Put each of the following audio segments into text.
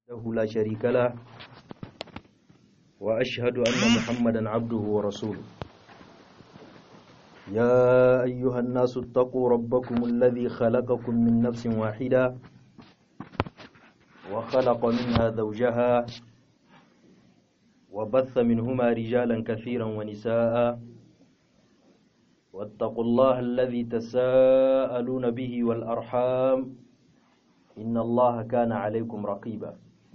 له لا شريك له وأشهد أن محمدا عبده ورسوله يا أيها الناس اتقوا ربكم الذي خلقكم من نفس واحدة وخلق منها زوجها وبث منهما رجالا كثيرا ونساء واتقوا الله الذي تساءلون به والأرحام إن الله كان عليكم رقيبا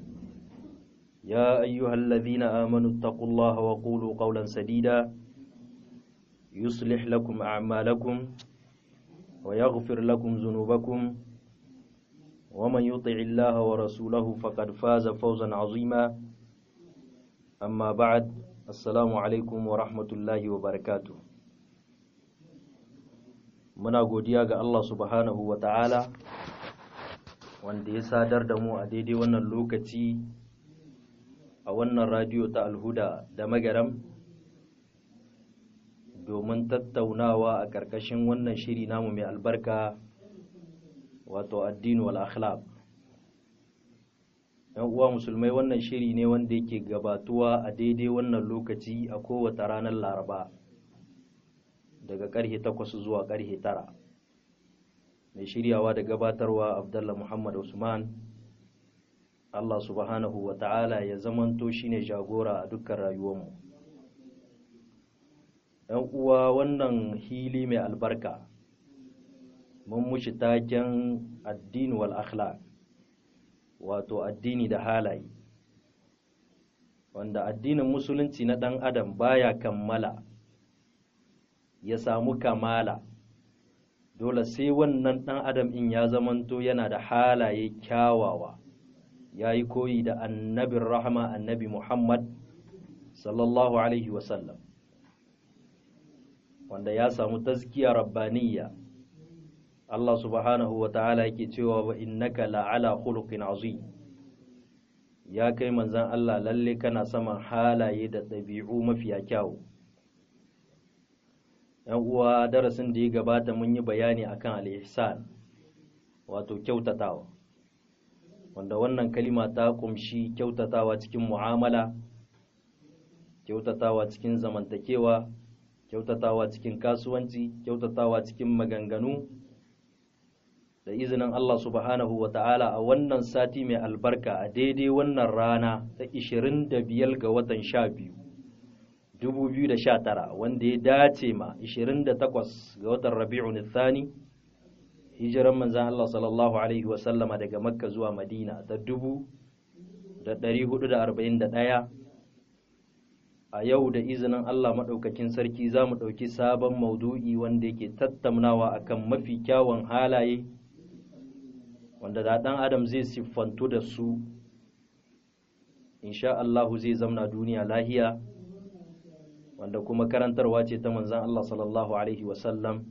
يا أيها الذين آمنوا اتقوا الله وقولوا قولا سديدا يصلح لكم أعمالكم ويغفر لكم ذنوبكم ومن يطع الله ورسوله فقد فاز فوزا عظيما أما بعد السلام عليكم ورحمة الله وبركاته muna godiya ga Allah subhanahu wa ta'ala wanda ya sadar da mu a daidai wannan lokaci a wannan radiyo ta alhuda da magaram domin tattaunawa a ƙarƙashin wannan shiri namu mai albarka wato addini wal akhlaq yan uwa musulmai wannan shiri ne wanda yake gabatuwa a daidai wannan lokaci a kowace ranar laraba daga karhe takwas zuwa karhe tara mai shiryawa da gabatarwa abdullah muhammad usman allah subhanahu wa ta'ala ya zamanto shine jagora a dukkan rayuwarmu yan uwa wannan hili mai albarka mun mushi taken addini wal akhlaq wato addini da halaye wanda addinin musulunci na ɗan adam baya kammala ya samu kamala dole sai wannan ɗan adam in ya zamanto yana da halaye kyawawa ya yi koyi da annabin rahama annabi muhammad sallallahu alaihi wasallam wanda ya samu tazkiya rabbaniya Allah subhanahu wa ta'ala yake cewa wa innaka la'ala khuluqin azim ya kai manzan Allah lalle kana saman halaye da ɗabi'u mafiya kyawu ‘yan uwa darasin da ya gabata mun yi bayani akan al-ihsan wato kyautatawa wanda wannan kalima ta kumshi kyautatawa cikin mu'amala kyautatawa cikin zamantakewa kyautatawa cikin kasuwanci kyautatawa cikin maganganu da izinin Allah subhanahu wa ta'ala a wannan sati mai albarka a daidai wannan rana ta 25 ga watan 12 2019 wanda ya dace ma 28 ga watan rabi'un thani hijiran manzan Allah sallallahu alaihi wasallama daga makka zuwa madina ta 1441 a yau da izinin Allah maɗaukakin sarki za mu ɗauki sabon maudu'i wanda yake tattaunawa akan mafi kyawun halaye wanda da ɗan adam zai siffantu da su insha Allahu zai zamna duniya lahiya wanda kuma karantarwa ce ta manzan Allah sallallahu Alaihi wasallam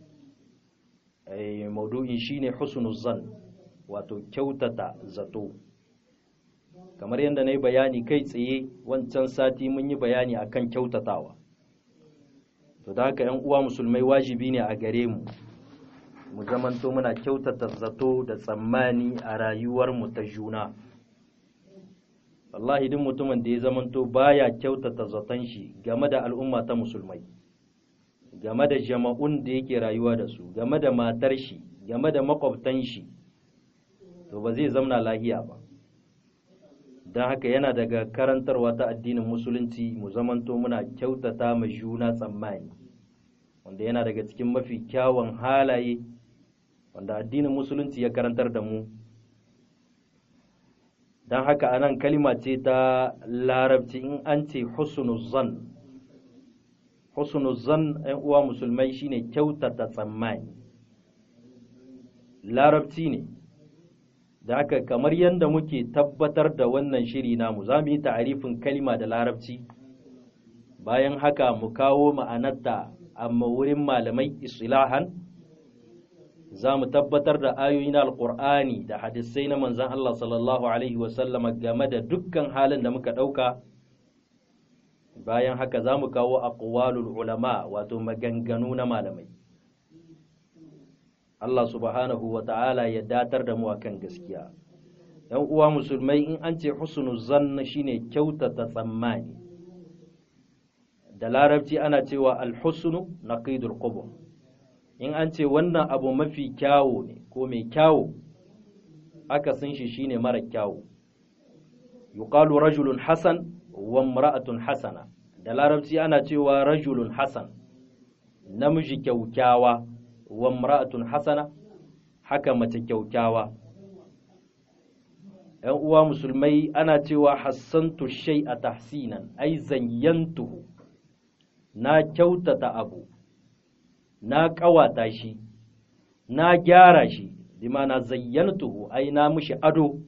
maudu'in shine husnul zan wato kyautata zato kamar yadda na yi bayani kai tsaye wancan sati mun yi bayani akan kyautatawa to da haka 'yan uwa musulmai wajibi ne a gare mu mu zamanto muna kyautata zato da tsammani a rayuwarmu ta juna wallahi duk mutumin da ya zamanto baya kyautata zaton shi game da al'umma ta musulmai game da jama'un da yake rayuwa da su game da matar shi game da makwabtan shi to ba zai zamna lahiya ba don haka yana daga karantarwa ta addinin musulunci mu zamanto muna kyautata ma juna tsammani wanda yana daga cikin mafi kyawun halaye wanda addinin musulunci ya karantar da mu don haka anan kalima ce ta larabci in an ce husnuzan husnuzan ‘yan uwa musulmai shine kyautata tsammani larabci ne da haka kamar yadda muke tabbatar da wannan shiri namu za mu yi ta'arifin kalima da larabci bayan haka mu kawo ma'anarta amma wurin malamai islahan za mu tabbatar da ayoyi na alkur'ani da hadisai na manzan Allah sallallahu Alaihi wasallama game da dukkan halin da muka ɗauka bayan haka za mu kawo aqwalul ulama wato maganganu na malamai Allah subhanahu wa ta'ala ya datar da mu akan gaskiya ‘yan uwa musulmai in an ce husnu zanna shine kyautata tsammani da larabci ana cewa alhusnu naqidul qubur in an ce wannan abu mafi kyawo ne ko mai kyawo aka san shi shine mara kyawo yuqalu rajulun hasan wa imra'atun hasana da larabci ana cewa rajulun hasan namiji kyaukyawa wa imra'atun hasana haka mace kyaukyawa ‘yan uwa musulmai ana cewa hassantu shai a tahsinan ai zayyantuhu na kyautata abu na ƙawata shi na gyara shi bima na zayyantuhu ai na mushi ado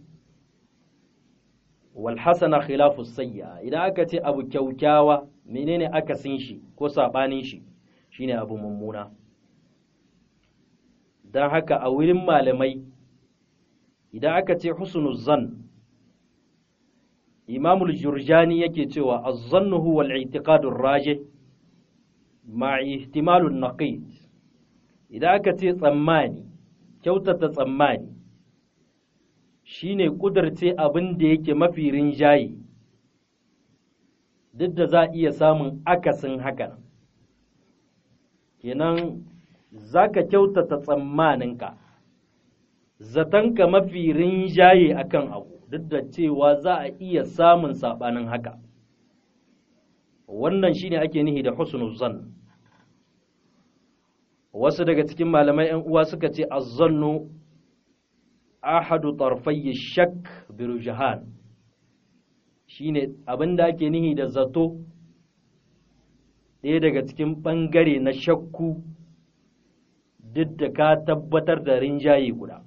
wal hasana khilafu sayya idan aka ce abu kyaukyawa menene aka sin shi ko sabanin shi shine abu mummuna don haka a wurin malamai idan aka ce husnul zan imamul jurjani yake cewa az-zannu huwa al-i'tiqadur rajih ma ihtimalun naqid idan aka ce tsammani kyautata tsammani shine kudurce abin da yake mafi rinjaye duk da za a iya samun akasin hakan kenan za ka kyautata tsammaninka zatonka mafi rinjaye akan abu duk da cewa za a iya samun saɓanin haka wannan shine ake nihi da husnul zan wasu daga cikin malamai 'yan uwa suka ce azzannu ahadu tarfayyi shak birujahan shine abin da ake nihi da zato ɗaya daga cikin ɓangare na shakku duk da ka tabbatar da rinjaye guda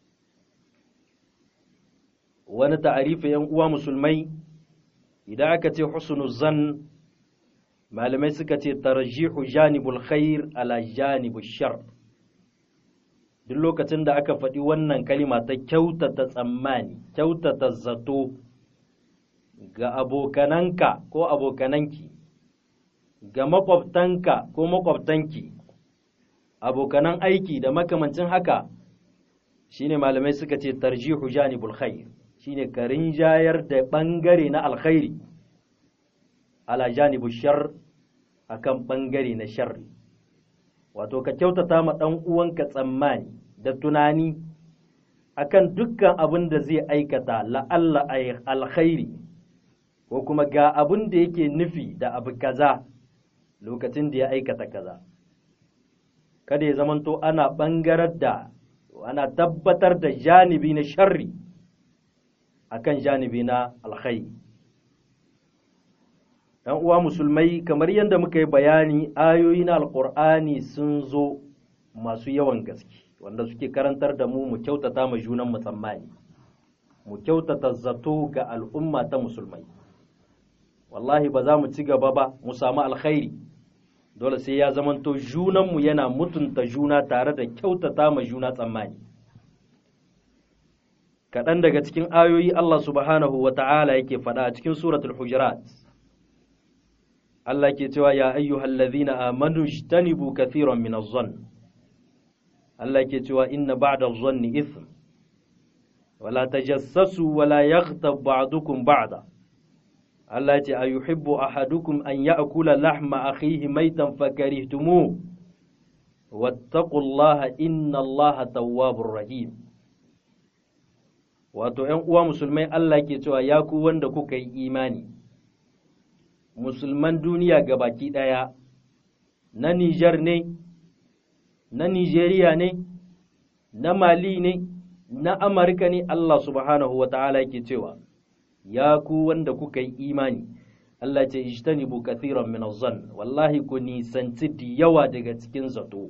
wani ta'arifa yan uwa musulmai idan aka ce husnul zan malamai suka ce tarjihu janibul khair ala janibul shar duk lokacin da aka faɗi wannan kalima ta kyautata tsammani kyautata zato ga abokananka ko abokananki ga makwabtanka ko makwabtanki abokanan aiki da makamancin haka shine malamai suka ce tarjihu janibul khair shine ka rinjayar da bangare na alkhairi ala janibu shar akan bangare na sharri wato ka kyautata ma dan uwanka tsammani da tunani akan dukkan abin da zai aikata la'alla alkhairi ko kuma ga abin da yake nufi da abu kaza lokacin da ya aikata kaza kada ya zamanto ana bangarar da ana tabbatar da janibi na sharri akan janibi na alkhairi ‘yan uwa musulmai kamar yadda muka yi bayani ayoyi na alkur'ani sun zo masu yawan gaske wanda suke karantar da mu mu kyautata ma junan mu tsammani mu kyautata zato ga al'umma ta musulmai wallahi ba za mu ci gaba ba mu samu alkhairi dole sai ya zamanto junanmu yana mutunta juna tare da kyautata ma juna tsammani kaɗan daga cikin ayoyi Allah subhanahu wa ta'ala yake faɗa a cikin suratul hujurat Allah ke cewa ya ayyuhal ladhina amanu ijtanibu kathiran min adh-dhann Allah ke cewa inna ba'da adh-dhanni ithm wala tajassasu wala yaghtab ba'dukum ba'da Allah ce a yuhibbu ahadukum an ya'kula lahma akhihi maitan fakarihtumuh wattaqullaha inna Allaha tawwabur rahim wato ‘yan uwa musulmai Allah ke cewa ya ku wanda kuka yi imani musulman duniya baki ɗaya na Nijar ne na Nijeriya ne na Mali ne na Amurka ne Allah subhanahu wa ta'ala ke cewa ya ku wanda kuka yi imani Allah ce ijtanibu kathiran min zan wallahi ku nisanci da yawa daga cikin zato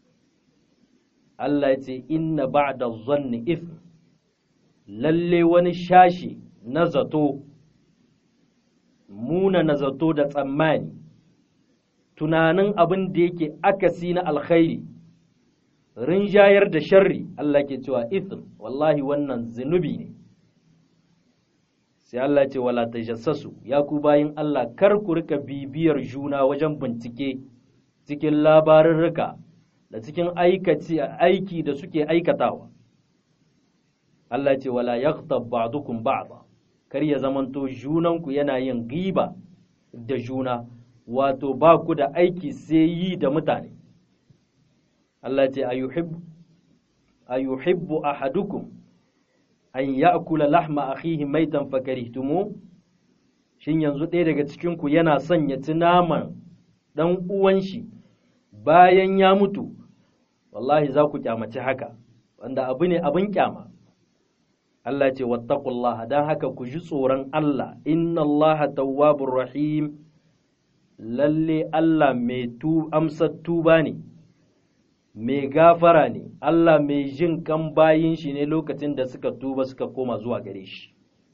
Allah ce inna ba'da zanni ithm lalle wani shashi na zato muna na zato da tsammani tunanin abin da yake akasi na alkhairi rinjayar da sharri Allah ke cewa ithm wallahi wannan zunubi ne sai Allah ce wala tajassasu ya ku bayin Allah kar ku rika bibiyar juna wajen bincike cikin labarurruka da cikin aikaci aiki da suke aikatawa Allah ce wala yaghtab ba'dukum ba'da kar ya zamanto junanku yana yin giba da juna wato ba ku da aiki sai yi da mutane Allah ce ayuhibbu ayuhibbu ahadukum an ya'kula lahma akhihi maitan fakarihtumu shin yanzu ɗaya daga cikin ku yana son ya ci naman dan uwan shi bayan ya mutu wallahi za ku kyamaci haka wanda abu ne abin kyama Allah ce wattaqullaha dan haka ku ji tsoron Allah inna Allah tawwabur rahim lalle Allah mai tu amsar tuba ne mai gafara ne Allah mai jin kan bayin shi ne lokacin da suka tuba suka koma zuwa gare shi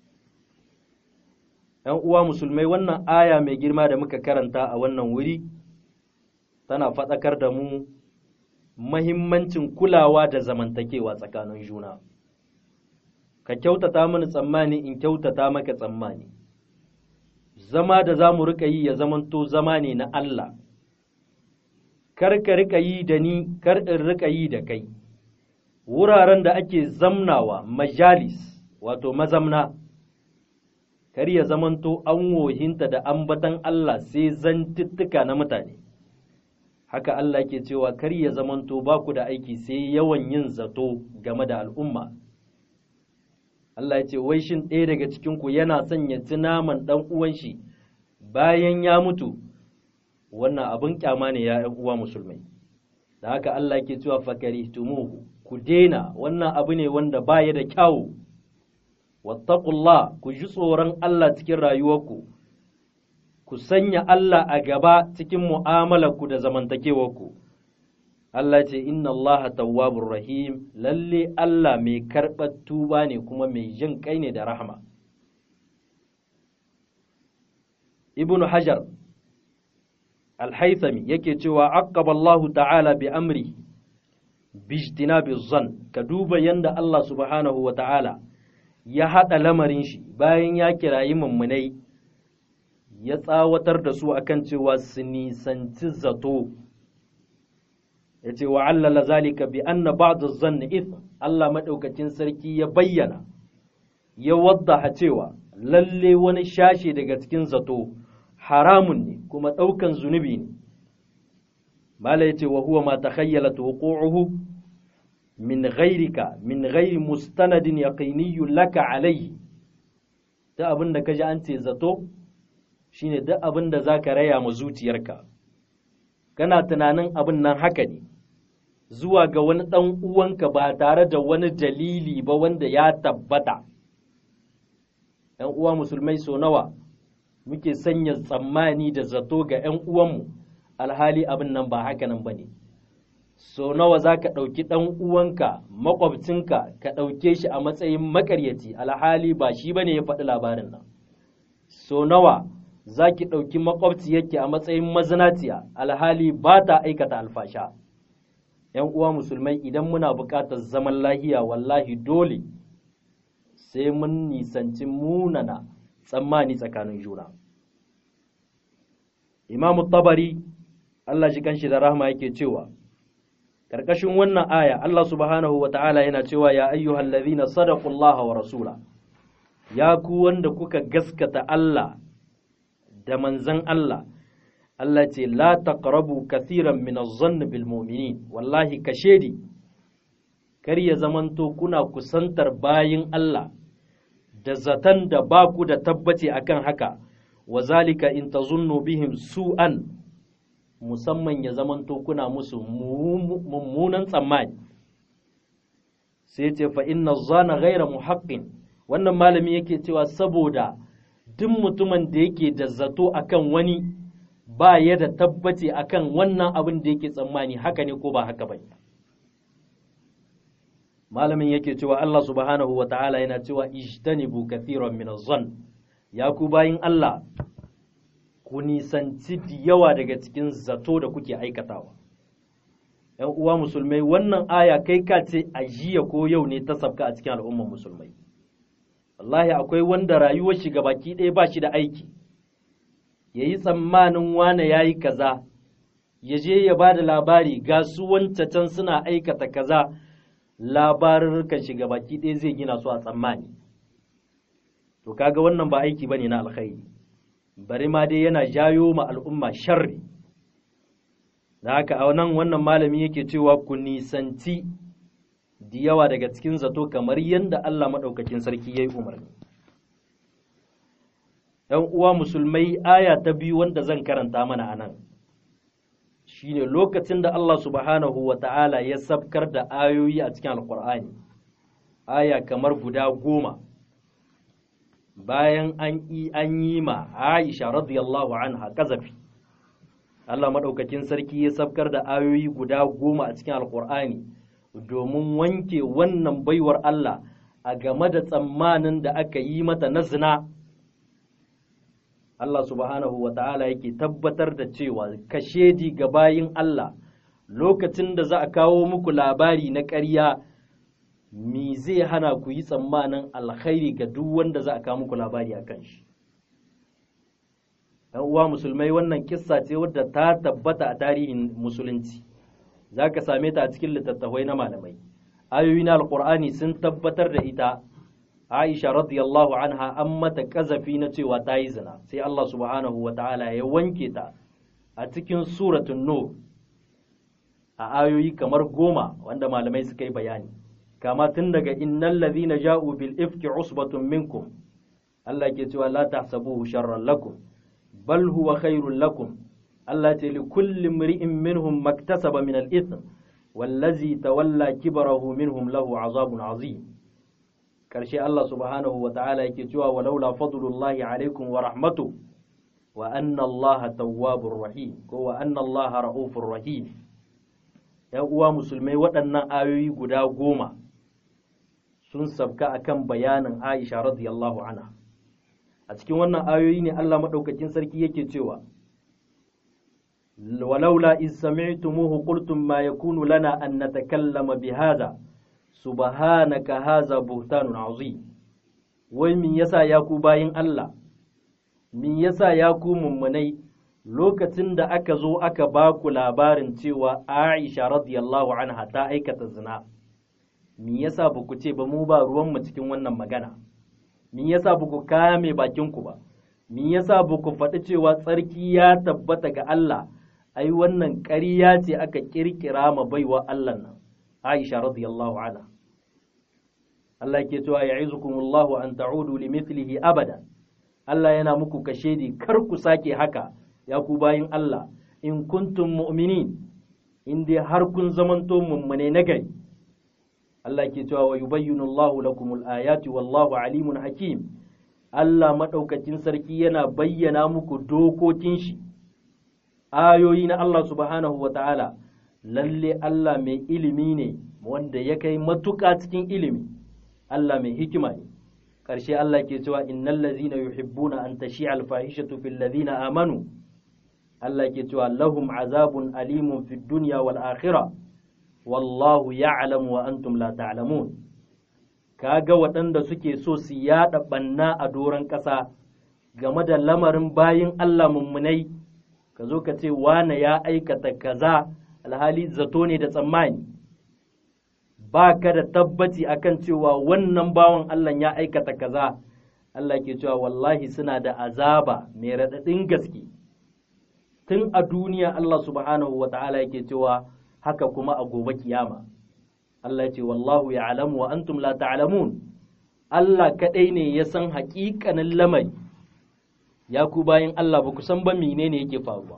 ‘yan uwa musulmai wannan aya mai girma da muka karanta a wannan wuri tana faɗakar da mu mahimmancin kulawa da zamantakewa tsakanin juna ka kyautata mini tsammani in kyautata maka tsammani zama da za mu riƙa yi ya zamanto zama ne na Allah kar ka riƙa yi da ni kar in riƙa yi da kai wuraren da ake zamnawa majalis wato mazamna kar ya zamanto an wohinta da ambatan Allah sai zantuttuka na mutane haka Allah ke cewa kar ya zamanto ba ku da aiki sai yawan yin zato game da al'umma Allah ya ce wai shin ɗaya daga cikinku yana son ya ci naman ɗan uwan shi bayan ya mutu wannan abin kyama ne ya ‘yan uwa musulmai da haka Allah ke cewa fakari tumuhu ku daina wannan abu ne wanda baya da kyawu wattaqullah ku ji tsoron Allah cikin rayuwarku ku sanya Allah a gaba cikin mu'amalarku da zamantakewarku Allah ce inna Allah tawwabur rahim lalle Allah mai karɓar tuba ne kuma mai jin kai ne da rahama Ibn Hajar Al-Haythami yake cewa aqaba Allah ta'ala bi amri bijtinabi zan ka duba yanda Allah subhanahu wa ta'ala ya haɗa lamarin shi bayan ya kirayi mummunai ya tsawatar da su akan cewa su nisanci zato ya ce wa allala zalika bi anna ba'da zanni ithm Allah madaukakin sarki ya bayyana ya waddaha cewa lalle wani shashe daga cikin zato haramun ne kuma ɗaukan zunubi ne mala ya ce wa huwa ma takhayyalat wuqu'uhu min ghairika min ghairi mustanadin yaqiniyyun laka alayhi da abin da kaji an ce zato shine duk abin da zaka raya ma zuciyarka kana tunanin abin nan haka ne zuwa ga wani ɗan uwanka ba tare da wani dalili ba wanda ya tabbata ‘yan uwa musulmai so nawa muke sanya tsammani da zato ga ‘yan uwanmu alhali abin nan ba haka nan ba ne so nawa za ka ɗauki ɗan uwanka makwabcinka ka ɗauke shi a matsayin makaryaci alhali ba shi ba ne ya faɗi labarin nan so nawa za ki ɗauki makwabciyarki a matsayin mazinaciya alhali ba ta aikata alfasha ‘yan uwa musulmai idan muna buƙatar zaman lahiya wallahi dole sai mun nisanci munana tsammani tsakanin juna imamu tabari Allah shi kanshi da rahma yake cewa ƙarƙashin wannan aya Allah subhanahu wa ta'ala yana cewa ya ayyuhal ladhina sadaqullaha wa rasula ya ku wanda kuka gaskata Allah da manzan Allah Allah ce la taqrabu kathiran min az-zann bil mu'minin wallahi kashedi kar ya zamanto kuna kusantar bayin Allah da zatan da ba ku da tabbaci akan haka wa zalika in tazunnu bihim su'an musamman ya zamanto kuna musu mummunan tsammani sai ce fa inna zana ghaira muhaqqin wannan malami yake cewa saboda duk mutumin da yake da zato akan wani ba ya da tabbaci akan wannan abin da yake tsammani haka ne ko ba haka ba malamin yake cewa Allah subhanahu wa ta'ala yana cewa ijtanibu kathiran min zan ya ku bayin Allah ku nisanci da yawa daga cikin zato da kuke aikatawa ‘yan uwa musulmai wannan aya kai ka ce a jiya ko yau ne ta sabka a cikin al'ummar musulmai wallahi akwai wanda rayuwar shi baki ɗaya ba shi da aiki ya yi tsammanin wane ya yi kaza ya je ya ba da labari ga su can suna aikata kaza labarurrukan shi baki ɗaya zai gina su a tsammani to kaga wannan ba aiki bane na alkhairi bari ma dai yana jayo ma al'umma sharri da haka a nan wannan malami yake cewa ku nisanci da yawa daga cikin zato kamar yadda Allah maɗaukakin sarki ya yi umarni ‘yan uwa musulmai aya ta biyu wanda zan karanta mana a nan shi ne lokacin da Allah subhanahu wa ta'ala ya sabkar da ayoyi a cikin alkur'ani aya kamar guda goma bayan an yi ma aisha radiyallahu anha kazafi Allah maɗaukakin sarki ya sabkar da ayoyi guda goma a cikin alkur'ani domin wanke wannan baiwar Allah a game da tsammanin da aka yi mata na zina Allah subhanahu wa ta'ala yake tabbatar da cewa kashedi ga bayin Allah lokacin da za a kawo muku labari na ƙarya mi zai hana ku yi tsammanin alkhairi ga duk wanda za a kawo muku labari a kan shi. ‘Yan uwa musulmai wannan kissa ce wadda ta tabbata a tarihin musulunci, za ka same ta a cikin littattafai na malamai. Ayoyi na Alƙur'ani sun tabbatar da ita Aisha radiyallahu anha an mata kazafi na cewa ta yi zina sai Allah subhanahu wa ta'ala ya wanke ta a cikin suratun Nur a ayoyi kamar goma wanda malamai suka yi bayani kama tun daga innal ladhina ja'u bil ifki usbatun minkum Allah ke cewa la tahsabuhu sharran lakum bal huwa khairul lakum Allah ce li kulli imri'in minhum maktasaba min al ithm wallazi tawalla kibarahu minhum lahu azabun azim karshe Allah subhanahu wa ta'ala yake cewa walaula fadlullahi alaikum wa rahmatu wa anna Allah tawwabur rahim ko wa anna Allah ra'ufur rahim ‘yan uwa musulmai waɗannan ayoyi guda goma sun sabka akan bayanin Aisha radiyallahu anha a cikin wannan ayoyi ne Allah maɗaukakin sarki yake cewa walaula iz sami'tumuhu qultum ma yakunu lana an natakallama bihadha subhanaka haza buhtanun azim wai min yasa ya ku bayin Allah min yasa ya ku mummunai lokacin da aka zo aka ba ku labarin cewa Aisha radiyallahu anha ta aikata zina min yasa ba ku ce ba mu ba ruwanmu cikin wannan magana min yasa ba ku kame bakinku ba min yasa ba ku faɗi cewa tsarki ya tabbata ga Allah ai wannan ƙarya ce aka ƙirƙira ma baiwa Allah nan Aisha radiyallahu anha Allah ke cewa ya'izukumullahu an ta'udu limithlihi abada Allah yana muku kashedi kar ku sake haka ya ku bayin Allah in kuntum mu'minin in dai har kun zamanto mummune nagari Allah ke cewa wa yubayyinu Allahu lakumul ayati wallahu alimun hakim Allah madaukakin sarki yana bayyana muku dokokin shi ayoyi na Allah subhanahu wa ta'ala lalle Allah mai ilimi ne wanda ya kai matuƙa cikin ilimi Allah mai hikima ne ƙarshe Allah ke cewa innal ladzina yuhibbuna an tashi'a al-fahishatu fil ladzina amanu Allah ke cewa lahum azabun alimun fid dunya wal akhirah wallahu ya'lamu wa antum la ta'lamun kaga waɗanda suke so su yaɗa ɓanna a doron ƙasa game da lamarin bayin Allah mummunai ka zo ka ce wane ya aikata kaza alhali zato ne da tsammani ba ka da tabbaci akan cewa wannan bawan Allah ya aikata kaza Allah ke cewa wallahi suna da azaba mai raɗaɗin gaske tun a duniya Allah subhanahu wa ta'ala yake cewa haka kuma a gobe kiyama Allah ce wallahu ya alamu wa antum la ta'lamun Allah kaɗai ne ya san haƙiƙanin lamari ya ku bayan Allah ba ku san ba menene yake faruwa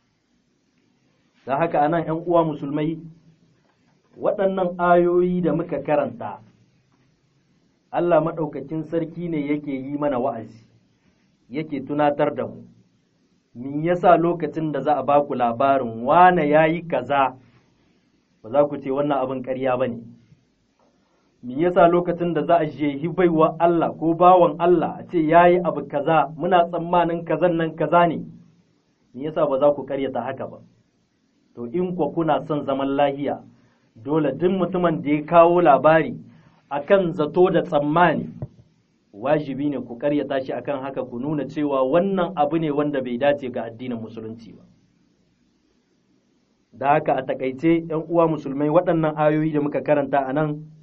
da haka anan ‘yan uwa musulmai waɗannan ayoyi da muka karanta Allah maɗaukakin sarki ne yake yi mana wa'azi yake tunatar da mu min yasa lokacin da za a ba ku labarin wane ya yi kaza ba za ku ce wannan abin ƙarya ba ne min yasa lokacin da za a jehi baiwa Allah ko bawan Allah a ce ya yi abu kaza muna tsammanin kazan nan kaza ne min yasa ba za ku ƙaryata haka ba to in kwa kuna son zaman lahiya dole duk mutumin da ya kawo labari akan zato da tsammani wajibi ne ku karyata shi akan haka ku nuna cewa wannan abu ne wanda bai dace ga addinin musulunci ba da haka a takaice ‘yan uwa musulmai waɗannan ayoyi da muka karanta a nan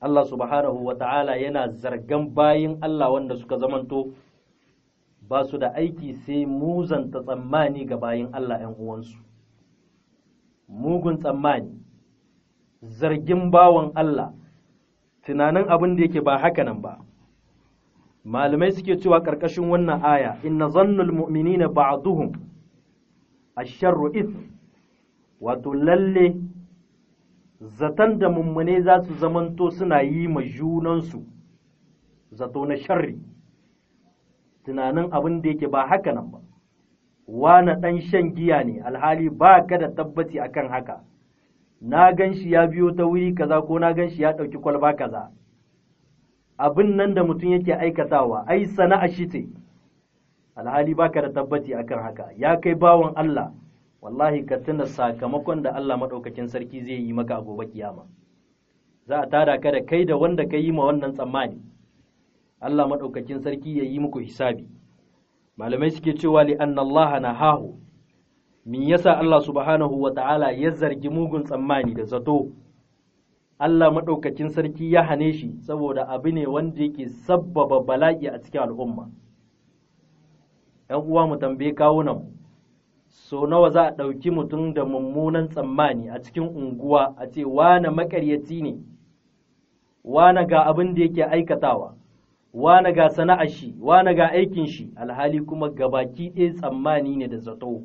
Allah subhanahu wa ta'ala yana zargan bayin Allah wanda suka zamanto ba su da aiki sai muzanta tsammani ga bayin Allah ‘yan uwansu mugun tsammani zargin bawan Allah tunanin abin da yake ba haka nan ba malamai suke cewa ƙarƙashin wannan aya inna zannul mu'minina ba'duhum asharru ith wato lalle zaton da mummune za su zamanto suna yi ma junansu zato na sharri tunanin abin da yake ba haka nan ba wane ɗan shan giya ne alhali ba ka da tabbaci akan haka na gan shi ya biyo ta wuri kaza ko na gan shi ya ɗauki kwalba kaza abin nan da mutum yake aikatawa ai sana'a shi ce alhali baka da tabbaci akan haka ya kai bawan Allah wallahi ka tuna sakamakon da Allah maɗaukakin sarki zai yi maka a gobe kiyama za a tada ka da kai da wanda ka yi ma wannan tsammani Allah maɗaukakin sarki ya yi muku hisabi malamai suke cewa li anna Allah na hahu me yasa Allah subhanahu wa ta'ala ya zargi mugun tsammani da zato Allah maɗaukakin sarki ya hane shi saboda abu ne wanda yake sabbaba bala'i a cikin al'umma ‘yan uwa mu tambaye kawunan so nawa za a ɗauki mutum da mummunan tsammani a cikin unguwa a ce wane makaryaci ne wane ga abin da yake aikatawa wane ga sana'ar shi wane ga aikin shi alhali kuma gabaki ɗaya tsammani ne da zato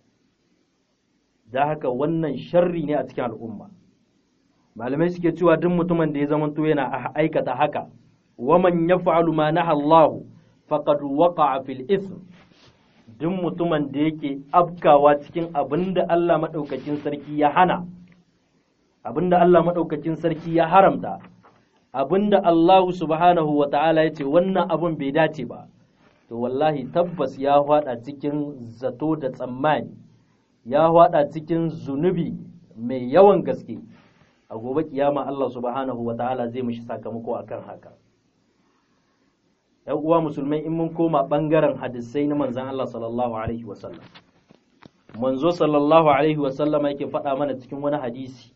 da haka wannan sharri ne a cikin al'umma malamai suke cewa duk mutumin da ya zamanto yana aikata haka waman ya fa'alu ma na Allahu faqad waqa'a fil ism duk mutumin da yake afkawa cikin abin da Allah maɗaukakin sarki ya hana abin da Allah maɗaukakin sarki ya haramta abin da Allah subhanahu wa ta'ala ya ce wannan abin bai dace ba to wallahi tabbas ya faɗa cikin zato da tsammani ya faɗa cikin zunubi mai yawan gaske a gobe kiyama Allah subhanahu wa ta'ala zai mishi sakamako akan haka ‘yan uwa musulmai in mun koma ɓangaren hadisai na manzan Allah sallallahu Alaihi wasallam. Manzo sallallahu Alaihi wasallama yake faɗa mana cikin wani hadisi,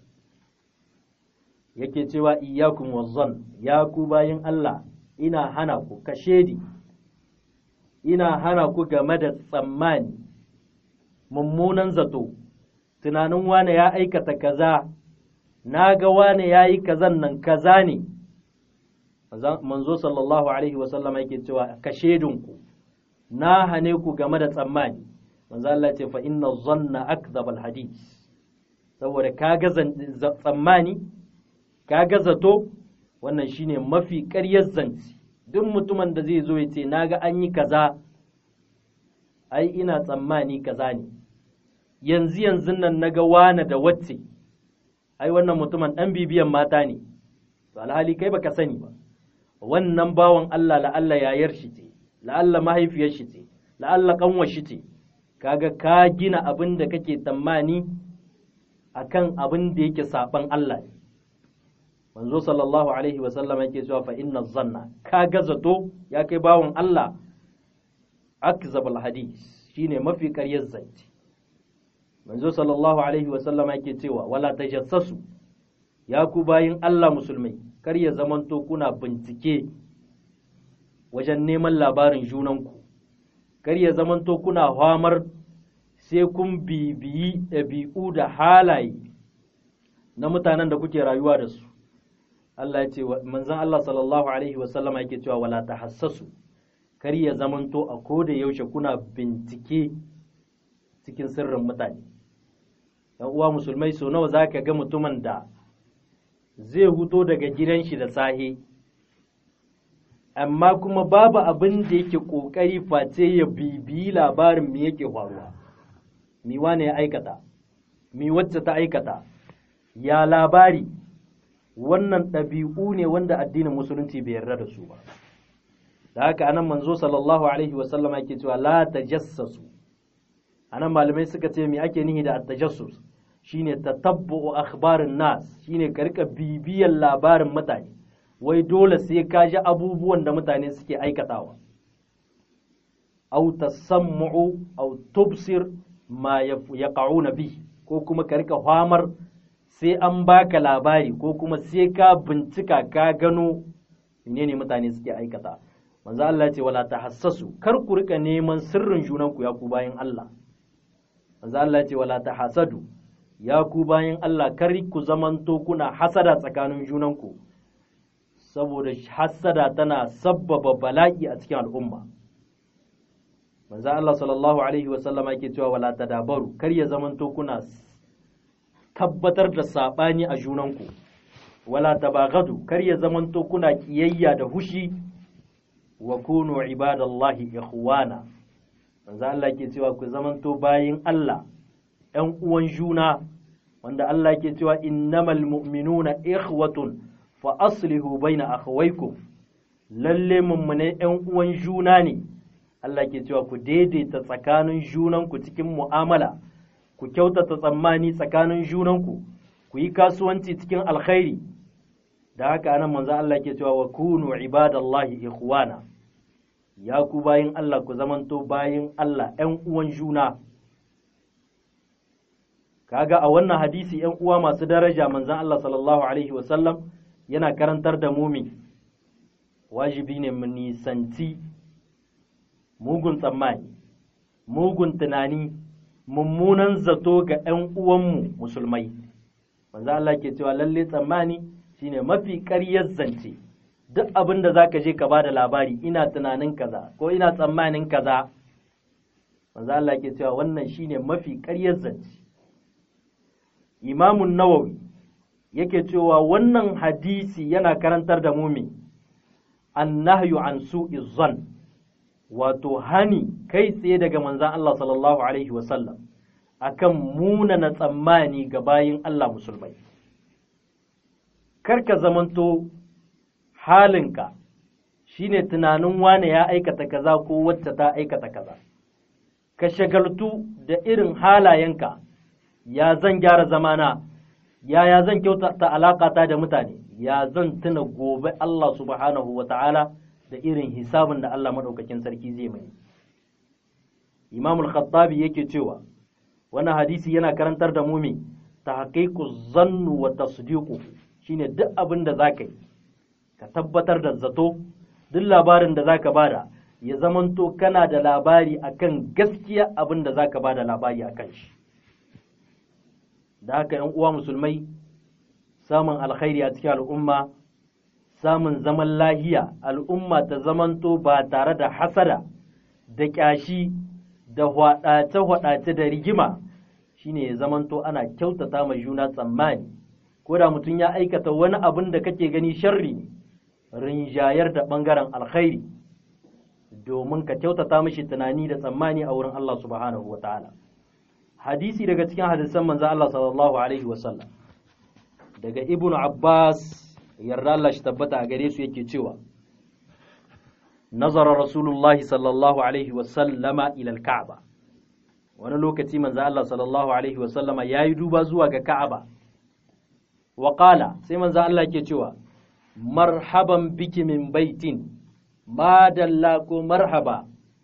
yake cewa iyakun wazzon ya ku bayin Allah ina hana ku kashedi, ina hana ku game da tsammani, mummunan zato, tunanin wane ya aikata kaza, na ga wane ya yi kazan nan kaza ne. manzo sallallahu alaihi wasallam yake cewa ka shedinku na hane ku game da tsammani manzo Allah ce fa inna zanna akdhab alhadith saboda kaga tsammani kaga zato wannan shine mafi ƙaryar zanci duk mutumin da zai zo ya ce naga an yi kaza ai ina tsammani kaza ne yanzu yanzu nan naga wane da wacce ai wannan mutumin dan bibiyan mata ne to alhali kai baka sani ba wannan bawan Allah la'alla yayar shi ce la'alla mahaifiyar shi ce la'alla kanwar shi ce kaga ka gina abin da kake tsammani akan abin da yake saban Allah ne manzo sallallahu alaihi wa sallam yake cewa fa inna zanna kaga zato ya kai bawan Allah akzabul hadis shine mafi ƙaryar zance manzo sallallahu alaihi wa sallam yake cewa wala tajassasu ya ku bayin Allah musulmai kar ya zamanto kuna bincike wajen neman labarin junanku kar ya zamanto kuna hamar sai kun bibiyi ɗabi'u da halaye na mutanen da kuke rayuwa da su Allah ya ce manzon Allah sallallahu alaihi wasallam yake cewa wala tahassasu kar ya zamanto a koda yaushe kuna bincike cikin sirrin mutane yan uwa musulmai so nawa zaka ga mutumin da zai huto daga gidan shi da sahe amma kuma babu abin da yake ƙoƙari face ya bibiyi labarin me yake faruwa mi wane ya aikata mi wacce ta aikata ya labari wannan ɗabi'u ne wanda addinin musulunci bai yarda da su ba da haka anan manzo sallallahu alaihi wasallam yake cewa la tajassasu anan malamai suka ce me ake nihi da at-tajassus shine tatabbu'u akhbarin nas shine ka rika bibiyar labarin mutane wai dole sai ka ji abubuwan da mutane suke aikatawa aw tasammu'u aw tubsir ma yaqa'una bi ko kuma ka rika famar sai an baka labari ko kuma sai ka bincika ka gano ne mutane suke aikata manzo Allah ce wala tahassasu kar ku rika neman sirrin junanku ya ku bayan Allah manzo Allah ce wala tahasadu ya ku bayan Allah kar ku zamanto kuna hasada tsakanin junanku saboda hasada tana sabbaba bala'i a cikin al'umma manzo Allah sallallahu alaihi wasallama yake cewa wala tadabaru kar ya zamanto kuna tabbatar da sabani a junanku wala tabagadu kar ya zamanto kuna kiyayya da hushi wa kunu ibadallahi ikhwana manzo Allah yake cewa ku zamanto bayin Allah ‘yan uwan juna wanda Allah ke cewa innamal mu'minuna ikhwatun fa aslihu baina akhawaykum lalle mummune ‘yan uwan juna ne Allah ke cewa ku daidaita tsakanin junanku cikin mu'amala ku kyautata tsammani tsakanin junanku ku yi kasuwanci cikin alkhairi da haka anan manzo Allah ke cewa wa kunu ibadallahi ikhwana ya ku bayin Allah ku zamanto bayin Allah ‘yan uwan juna kaga a wannan hadisi ‘yan uwa masu daraja manzan Allah sallallahu Alaihi wasallam yana karantar da mumi wajibi ne mu nisanci mugun tsammani mugun tunani mummunan zato ga ‘yan uwanmu musulmai manzan Allah ke cewa lalle tsammani shine mafi ƙaryar zance duk abin da za ka je ka ba da labari ina tunanin kaza ko ina tsammanin kaza manzan Allah ke cewa wannan shine mafi ƙaryar zance imamun nawawi yake cewa wannan hadisi yana karantar da mumi annahyu an su'i zan wato hani kai tsaye daga manzan Allah sallallahu alaihi wasallam akan munana tsammani ga bayin Allah musulmai karka zamanto halinka shine tunanin wane ya aikata kaza ko wacce ta aikata kaza ka shagaltu da irin halayenka ya zan gyara zamana yaya zan kyautata alaƙata da mutane ya zan tuna gobe Allah subhanahu wa ta'ala da irin hisabin da Allah maɗaukakin sarki zai mai imamul khattabi yake cewa wannan hadisi yana karantar da mumi ta haƙiƙu zannu wa tasdiqu shine duk abin da zaka yi ka tabbatar da zato duk labarin da zaka bada ya zamanto kana da labari akan gaskiya abin da zaka bada labari akan shi da haka ‘yan uwa musulmai samun alkhairi a cikin al'umma samun zaman lahiya al'umma ta zamanto ba tare da hasada da ƙyashi da hwaɗace-hwaɗace da rigima shine ya zamanto ana kyautata mai juna tsammani ko da mutum ya aikata wani abin da kake gani sharri ne rinjayar da ɓangaren alkhairi domin ka kyautata mashi tunani da tsammani a wurin Allah subhanahu wa ta'ala. hadisi daga cikin hadisan manzo Allah sallallahu alaihi wasallam daga ibnu Abbas yarda Allah shi tabbata a gare su yake cewa nazara rasulullahi sallallahu alaihi wasallama ila al-ka'ba wani lokaci manzo Allah sallallahu alaihi wasallama yayi duba zuwa ga Ka'aba wa qala sai manzo Allah yake cewa marhaban biki min baitin ma dalla ko marhaba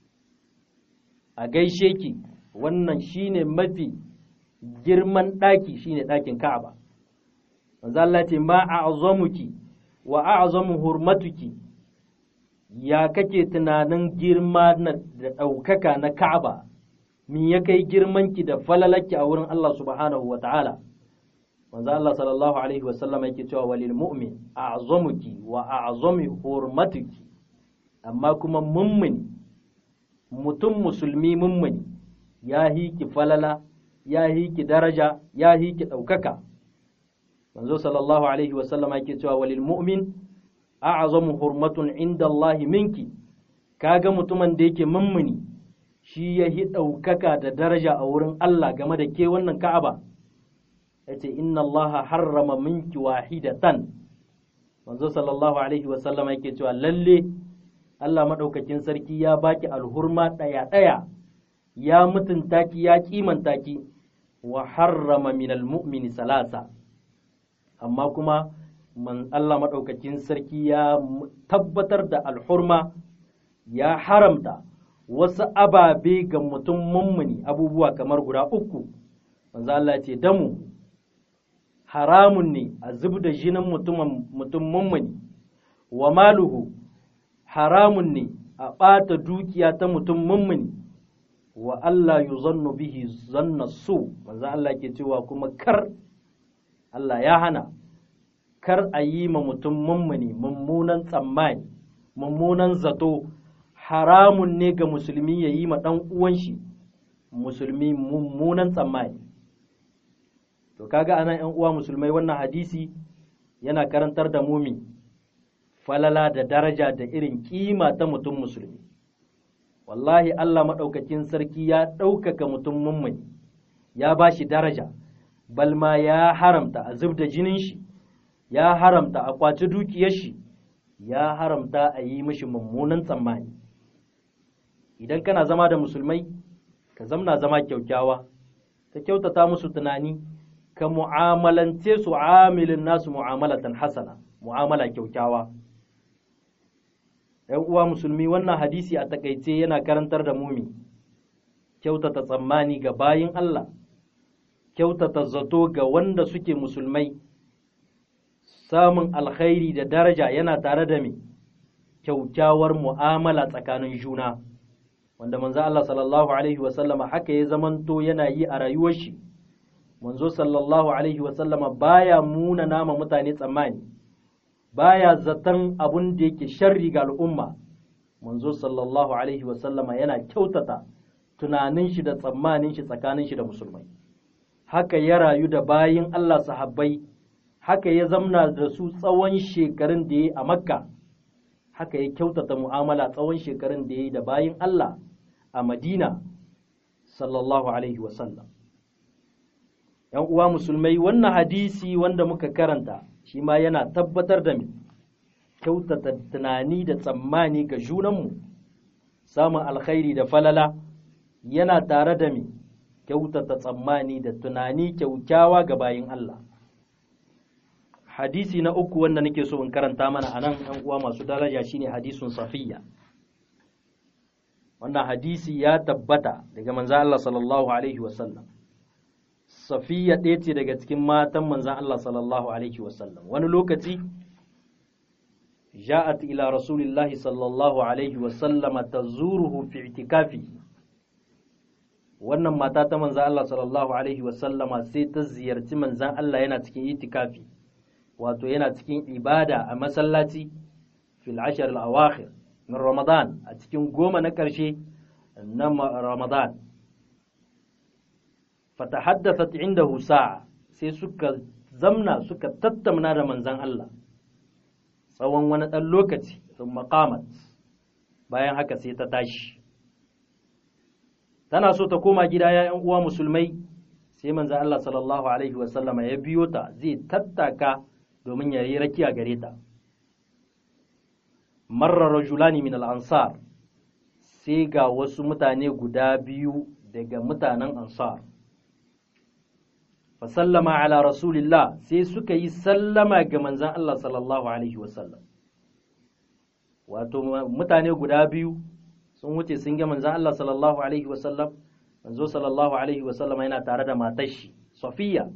a gaishe ki wannan shine mafi girman ɗaki shine ɗakin Ka'aba. Manzo Allah ce ma a'zamuki wa a'zamu hurmatuki ya kake tunanin girma da ɗaukaka na Ka'aba min ya kai girmanki da falalaki a wurin Allah subhanahu wa ta'ala. Manzo Allah sallallahu alaihi wasallam yake cewa walil mu'min a'zamuki wa a'zami hurmatuki amma kuma mummuni mutum musulmi mummuni ya hiki falala ya hiki daraja ya hiki ɗaukaka manzo sallallahu alaihi wasallam yake cewa walil mu'min a'zamu hurmatun inda Allah minki kaga mutumin da yake mummuni shi ya hi ɗaukaka da daraja a wurin Allah game da ke wannan Ka'aba yace inna Allah harrama minki wahidatan manzo sallallahu alaihi wasallam yake cewa lalle Allah madaukakin sarki ya baki alhurma ɗaya ɗaya ya mutunta ki ya kimanta ki wa harrama minal mu'mini salasa amma kuma man Allah maɗaukakin sarki ya tabbatar da alhurma ya haramta wasu ababe ga mutum mummuni abubuwa kamar guda uku manzo Allah ce damu haramun ne a zub da jinin mutum mummuni wa maluhu haramun ne a ɓata dukiya ta mutum mummuni wa Allah yuzannu bihi zanna su manzo Allah ke cewa kuma kar Allah ya hana kar a yi ma mutum mummuni mummunan tsammani mummunan zato haramun ne ga musulmi ya yi ma ɗan uwan shi musulmi mummunan tsammani to kaga anan ‘yan uwa musulmai wannan hadisi yana karantar da mumi falala da daraja da irin kima ta mutum musulmi wallahi Allah maɗaukakin sarki ya ɗaukaka mutum mummuni ya ba shi daraja balma ya haramta a zub da jinin shi ya haramta a kwaci dukiyar shi ya haramta a yi mishi mummunan tsammani idan kana zama da musulmai ka zamna zama kyaukyawa ka kyautata musu tunani ka mu'amalance su amilin nasu mu'amalatan hasana mu'amala kyaukyawa ‘yan uwa musulmi wannan hadisi a takaice yana karantar da mumi kyautata tsammani ga bayin Allah kyautata zato ga wanda suke musulmai samun alkhairi da daraja yana tare da me kyaukyawar mu'amala tsakanin juna wanda manzo Allah sallallahu alaihi wasallama haka ya zamanto yana yi a rayuwar shi manzo sallallahu alaihi wasallama baya muna nama mutane tsammani baya zaton abun da yake sharri ga al'umma manzo sallallahu alaihi wasallama yana kyautata tunanin shi da tsammanin shi tsakanin shi da musulmai haka ya rayu da bayin Allah sahabbai haka ya zamna da su tsawon shekarun da ya yi a makka haka ya kyautata mu'amala tsawon shekarun da ya yi da bayin Allah a madina sallallahu alaihi wasallam ‘yan uwa musulmai wannan hadisi wanda muka karanta shi ma yana tabbatar da mu kyautata tunani da tsammani ga junanmu samun alkhairi da falala yana tare da mu kyautata tsammani da tunani kyaukyawa ga bayin Allah hadisi na uku wanda nake so in karanta mana a nan ‘yan uwa masu daraja shine hadisun safiya wannan hadisi ya tabbata daga manzan Allah sallallahu alaihi wasallam safiya ɗaya ce daga cikin matan manzan Allah sallallahu alaihi wasallam wani lokaci ja'at ila rasulillahi sallallahu alaihi wasallama tazuruhu fi itikafi wannan mata ta manzan Allah sallallahu alaihi wasallama sai ta ziyarci manzan Allah yana cikin itikafi wato yana cikin ibada a masallaci fil ashar al-awakhir min ramadan a cikin goma na ƙarshe na ramadan fatahaddathat indahu sa'a sai suka zamna suka tattauna da manzan Allah tsawon wani ɗan lokaci sun maqamat bayan haka sai ta tashi tana so ta koma gida ya ‘yan uwa musulmai sai manzan Allah sallallahu alaihi wasallama ya biyo ta zai tattaka domin ya yi rakiya gare ta marar rajulani min al'ansar sai ga wasu mutane guda biyu daga mutanen ansar fasallama ala rasulillah sai suka yi sallama ga manzan Allah sallallahu alaihi wasallam wato mutane guda biyu sun wuce sun ga manzan Allah sallallahu alaihi wasallam manzo sallallahu alaihi wasallam yana tare da matar shi Safiya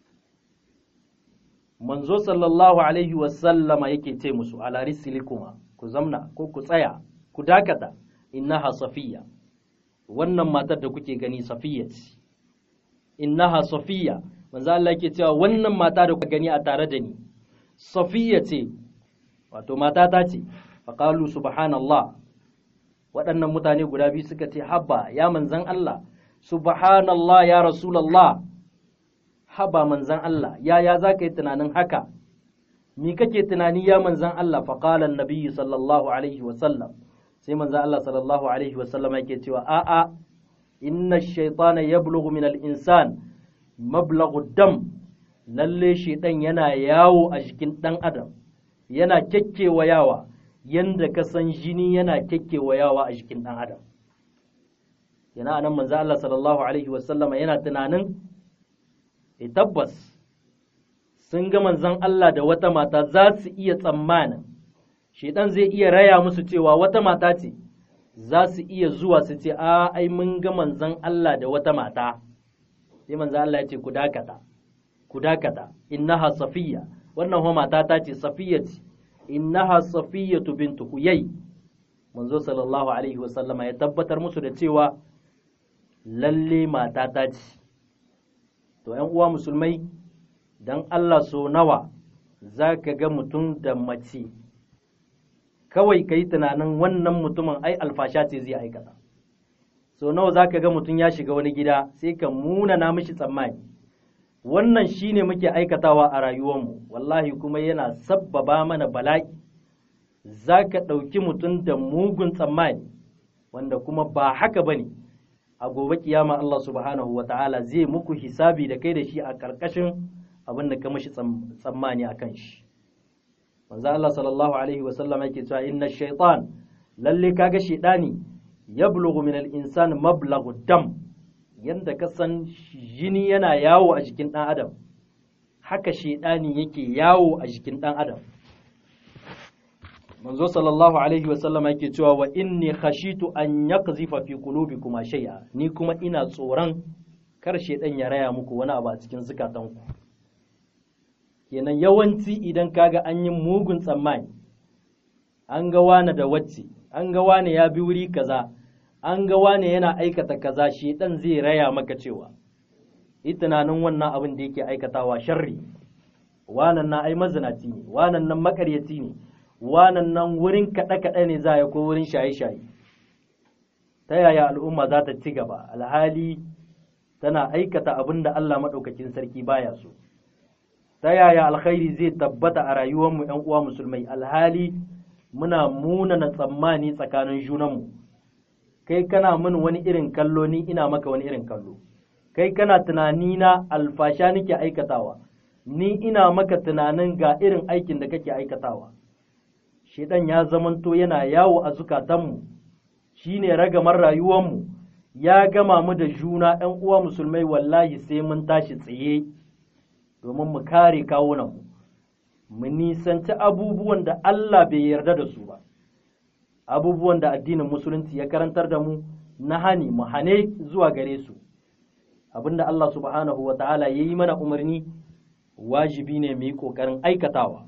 manzo sallallahu alaihi wasallama yake ce musu ala risilikuma ku zamna ko ku tsaya ku dakata innaha safiya wannan matar da kuke gani safiya ce innaha safiya manzo Allah yake cewa wannan mata da kuka gani a tare da ni safiya ce wato mata ta ce faqalu subhanallah waɗannan mutane guda biyu suka ce habba ya manzan Allah subhanallah ya rasulullah haba manzan Allah yaya za ka yi tunanin haka mi kake tunani ya manzan Allah faƙalan nabiyyu sallallahu alaihi wasallam sai manzan Allah sallallahu alaihi wasallam yake cewa a'a inna shaitana yablughu min al-insan mablaghu dam lalle shaitan yana yawo a jikin dan adam yana yawa yanda ka san jini yana yawa a jikin dan adam yana anan manzan Allah sallallahu alaihi wasallama yana tunanin e tabbas sun ga manzon Allah da wata mata za su iya tsammanin shaidan zai iya raya musu cewa wata mata ce za su iya zuwa su ce a ai mun ga manzon Allah da wata mata sai manzon Allah ya ce ku dakata ku dakata innaha safiya wannan ho mata ta ce safiya ce innaha safiyatu bintu huyay manzo sallallahu alaihi wasallama ya tabbatar musu da cewa lalle mata ta ce to ‘yan uwa musulmai don Allah so nawa za ka ga mutum da mace kawai ka yi tunanin wannan mutumin ai alfasha ce zai aikata so nawa za ka ga mutum ya shiga wani gida sai ka munana mishi tsammani wannan shine muke aikatawa a rayuwarmu wallahi kuma yana sabbaba mana bala'i za ka ɗauki mutum da mugun tsammani wanda kuma ba haka ba ne a gobe kiyama Allah subhanahu wa ta'ala zai muku hisabi da kai da shi a ƙarƙashin abin da ka mashi tsammani a kan shi manzo Allah sallallahu alaihi wa sallam yake cewa inna shaytan lalle kaga shaytani yablughu min al-insan mablaghu dam yanda ka san jini yana yawo a jikin dan adam haka shaytani yake yawo a jikin dan adam manzo sallallahu alaihi wasallam yake cewa wa inni khashitu an yaqzifa fi qulubikum shay'a ni kuma ina tsoron kar shedan ya raya muku wani abu a cikin zukatanku kenan yawanci idan kaga an yi mugun tsammani an ga wani da wacce an ga wani ya bi wuri kaza an ga wani yana aikata kaza shedan zai raya maka cewa yi tunanin wannan abin da yake aikatawa sharri wanan na ai mazinaci ne wanan nan makaryaci ne wanan nan wurin kaɗe-kaɗe ne za a ko wurin shaye-shaye ta yaya al'umma za ta ci gaba alhali tana aikata abin da Allah maɗaukakin sarki baya so ta yaya alkhairi zai tabbata a rayuwarmu ‘yan uwa musulmai alhali muna munana tsammani tsakanin junanmu kai kana min wani irin kallo ni ina maka wani irin kallo kai kana tunani na alfasha nake aikatawa ni ina maka tunanin ga irin aikin da kake aikatawa shedan ya zamanto yana yawo a zukatanmu shine ragamar rayuwarmu ya gama mu da juna ‘yan uwa musulmai wallahi sai mun tashi tsaye domin mu kare kawunanmu mu nisanci abubuwan da Allah bai yarda da su ba abubuwan da addinin musulunci ya karantar da mu na hani mu hane zuwa gare su abinda Allah subhanahu wa ta'ala ya yi mana umarni wajibi ne mu yi ƙoƙarin aikatawa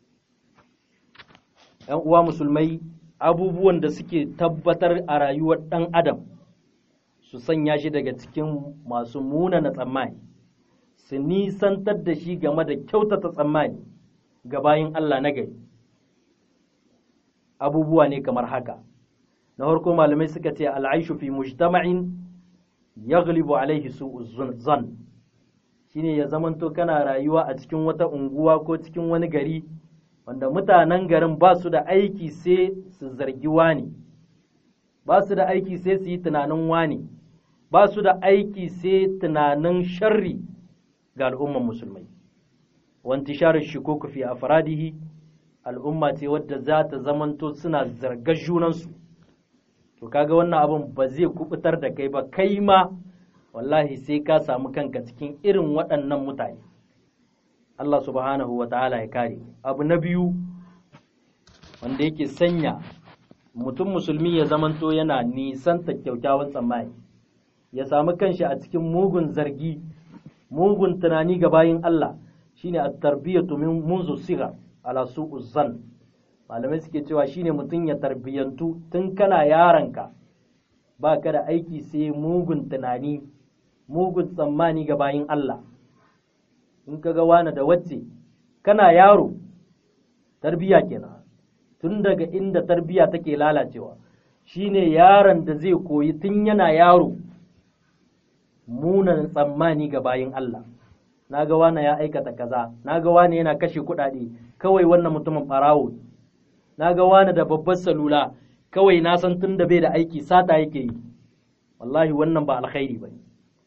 ‘yan uwa musulmai abubuwan da suke tabbatar a rayuwar ɗan adam su sanya shi daga cikin masu munana tsammani su nisantar da shi game da kyautata tsammani ga bayin Allah na gari abubuwa ne kamar haka na farko malamai suka ce al'aishu fi mujtama'in yaghlibu alaihi su'u zan shine ya zamanto kana rayuwa a cikin wata unguwa ko cikin wani gari wanda mutanen garin ba su da aiki sai su zargi wani ba su da aiki sai su yi tunanin wani ba su da aiki sai tunanin sharri ga al'umman musulmai wanti share shikuku fi afradihi al'umma ce wadda za ta zamanto suna zargar junansu to kaga wannan abin ba zai kubutar da kai ba kai ma wallahi sai ka samu kanka cikin irin waɗannan mutane Allah subhanahu wa ta'ala ya kare abu na biyu wanda yake sanya mutum musulmi ya zamanto yana nisanta kyaukyawan tsammani ya samu kanshi a cikin mugun zargi mugun tunani ga bayin Allah shine at-tarbiyatu min munzu sigar ala su'u zan malamai suke cewa shine mutum ya tarbiyantu tun kana yaranka ba ka da aiki sai mugun tunani mugun tsammani ga bayin Allah in ka ga wani da wacce kana yaro tarbiya kenan tun daga inda tarbiya take lalacewa shine yaron da zai koyi tun yana yaro munan tsammani ga bayin Allah na ga wani ya aikata kaza na ga wani yana kashe kuɗaɗe kawai wannan mutumin ɓarawo na ga wani da babbar salula kawai na san tun da bai da aiki sata yake yi wallahi wannan ba alkhairi ba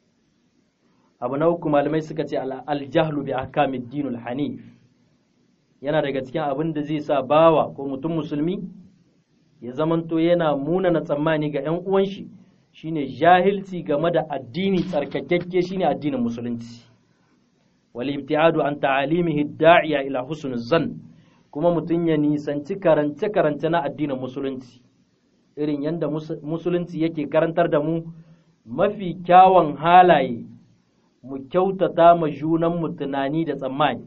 abu na uku malamai suka ce aljahlu bi ahkamid dinul hanif yana daga cikin abin da zai sa bawa ko mutum musulmi ya zamanto yana munana tsammani ga 'yan uwan shi shine jahilci game da addini tsarkakakke shine addinin musulunci wal ibtiadu an ta'alimihi da'iya ila husn zan kuma mutum ya nisanci karance karance na addinin musulunci irin yadda musulunci yake karantar da mu mafi kyawun halaye mu kyautata ma junanmu tunani da tsammani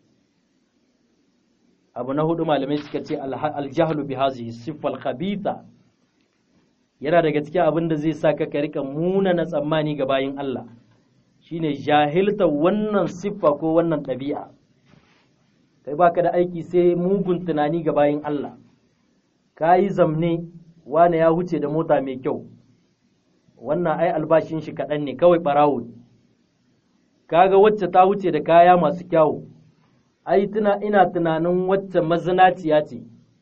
abu na hudu malamai suka ce aljahlu bi hazihi siffal khabitha yana daga cikin abin da zai sa ka ka rika munana tsammani ga bayin Allah shine jahilta wannan siffa ko wannan ɗabi'a kai baka da aiki sai mugun tunani ga bayin Allah ka yi zamne wane ya huce da mota mai kyau wannan ai albashin shi kaɗan ne kawai ɓarawo ne kaga wacce ta wuce da kaya masu kyawu ai tuna ina tunanin wacce mazinaciya ce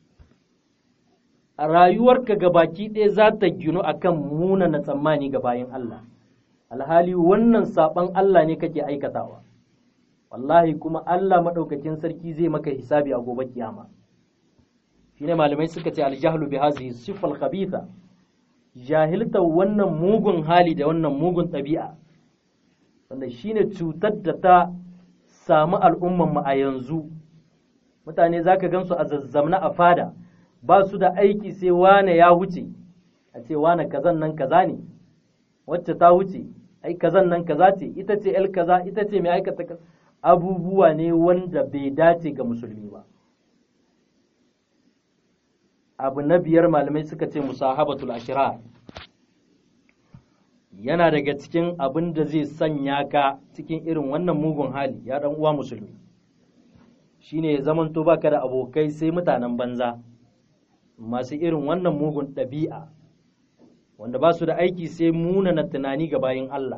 a rayuwarka ga baki ɗaya za ta ginu akan munana tsammani ga bayan Allah alhali wannan saɓon Allah ne kake aikatawa wallahi kuma Allah maɗaukakin sarki zai maka hisabi a gobe kiyama shine malamai suka ce aljahlu bi hazihi sifal khabitha jahilta wannan mugun hali da wannan mugun ɗabi'a wanda shine cutar da ta samu al'umman mu a yanzu mutane zaka gansu a zazzamna a fada ba su da aiki sai wane ya wuce a ce wane kazan nan kaza ne wacce ta wuce ai kazan nan kaza ce ita ce el kaza ita ce mai aikata abubuwa ne wanda bai dace ga musulmi ba abu na biyar malamai suka ce musahabatul ashirar yana daga cikin abin da zai sanya ka cikin irin wannan mugun hali ya dan uwa musulmi shine ya zamanto baka da abokai sai mutanen banza masu irin wannan mugun ɗabi'a wanda ba su da aiki sai munana tunani ga bayin Allah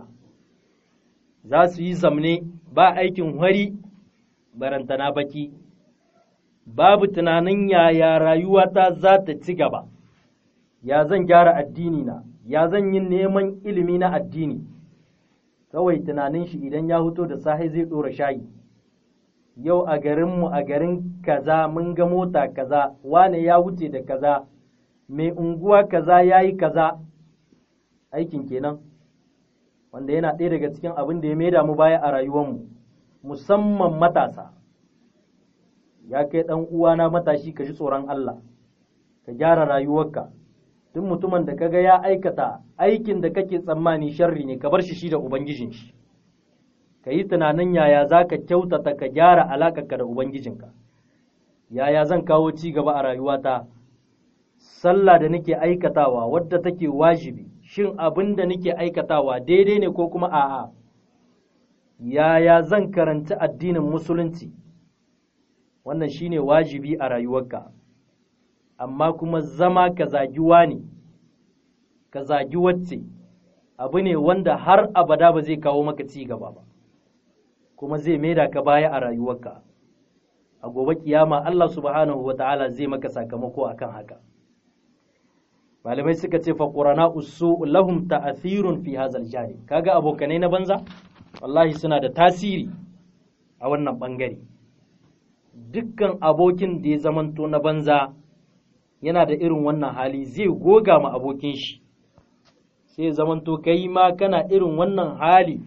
za su yi zamne ba aikin hari barantana baki babu tunanin yaya rayuwata za ta ci gaba ya zan gyara addini na ya zan yi neman ilimi na addini kawai tunanin shi idan ya huto da sahi zai ɗora shayi yau a garinmu a garin kaza mun ga mota kaza wane ya wuce da kaza mai unguwa kaza ya yi kaza aikin kenan wanda yana ɗaya daga cikin abin da ya maida mu baya a rayuwarmu musamman matasa ya kai ɗan uwana matashi ka ji tsoron Allah ka gyara rayuwarka duk mutumin da kaga ya aikata aikin da kake tsammani sharri ne ka bar shi shi da ubangijin shi ka yi tunanin yaya za ka kyautata ka gyara alaƙarka da ubangijinka yaya zan kawo ci gaba a rayuwata sallah da nake aikatawa wadda take wajibi shin abin da nake aikatawa daidai ne ko kuma a'a yaya zan karanci addinin musulunci wannan shine wajibi a rayuwarka amma kuma zama ka zagi ne ka zagi wacce abu ne wanda har abada ba zai kawo maka ci gaba ba kuma zai maida ka baya a rayuwarka a gobe kiyama Allah subhanahu wa ta'ala zai maka sakamako akan haka malamai suka ce faqurana usu lahum ta'athirun fi hadha al kaga abokanai na banza wallahi suna da tasiri a wannan bangare dukkan abokin da ya zamanto na banza yana da irin wannan hali zai goga ma abokin shi sai zamanto kai ma kana irin wannan hali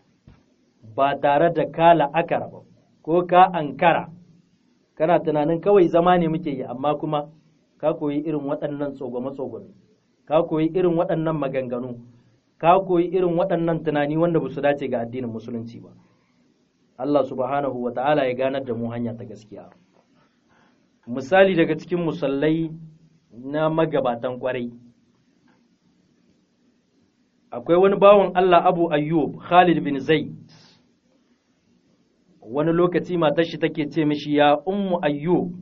ba tare da ka la'akara ba ko ka ankara kana tunanin kawai zama ne muke yi amma kuma ka koyi irin waɗannan tsogome-tsogome ka koyi irin waɗannan maganganu ka koyi irin waɗannan tunani wanda ba su dace ga addinin musulunci ba Allah subhanahu wa ta'ala ya ganar da mu hanya ta gaskiya misali daga cikin musallai na magabatan kwarai akwai wani bawan Allah Abu Ayyub Khalid bin Zaid wani lokaci matar shi take ce mishi ya ummu Ayyub